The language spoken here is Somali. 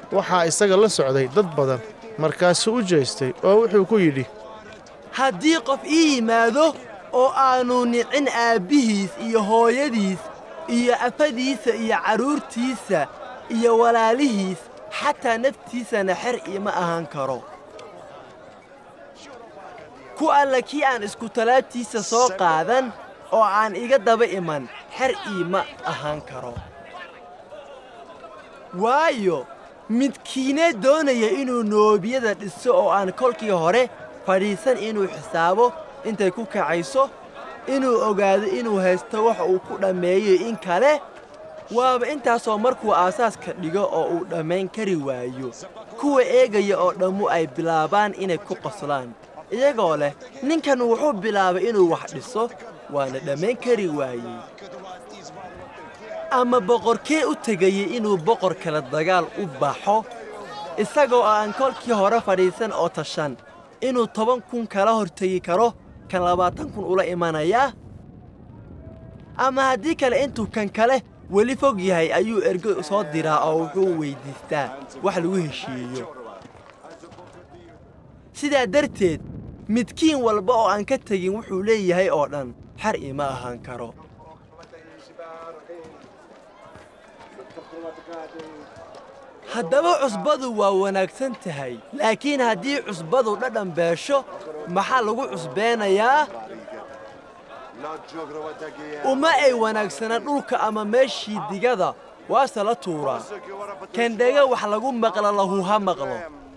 waxaa isaga la socday dad badan markaasuu u jeestay oo wuxuu ku yidhi haddii qof ii yimaado oo aanu nicin aabbihiis iyo hooyadiis iyo afadiisa iyo carruurtiisa iyo walaalihiis xataa naftiisana xer iima ahaan karo ku alla kii aan iskutalaabtiisa soo qaadan oo aan iga daba iman xer iima ahaan karo waayo midkiinee doonaya inuu noobiyada dhiso oo aan kolkii hore fadhiisan inuu xisaabo intay ku kacayso inuu ogaado inuu haysto wax uu ku dhammeeyo in kale waaba intaasoo markuu aasaaska dhigo oo uu dhammayn kari waayo kuwa eegaya oo dhammu ay bilaabaan inay ku qoslaan iyagoo leh ninkan wuxuu bilaabay inuu wax dhiso waana dhammayn kari waayey ama boqorkee u tegayey inuu boqor kale dagaal u baxo isagoo aan kolkii hore fadhiisan oo tashan inuu toban kun kala hortegi karo kan labaatan kun ula imanayaa ama haddii kale intuu kan kale weli fog yahay ayuu ergo soo diraa oo wuxuu weyddiistaa wax lagu heshiiyeyo sidaa darteed midkiin walba oo aan ka tegin wuxuu leeyahay oo dhan xar ima ahaan karo haddaba cusbadu waa wanaagsan tahay laakiin haddii cusbadu dhadhan beesho maxaa lagu cusbeenayaa uma ay wanaagsana dhulka ama meeshii digada waase la tuuraa kandhega wax lagu maqla lahu ha maqlo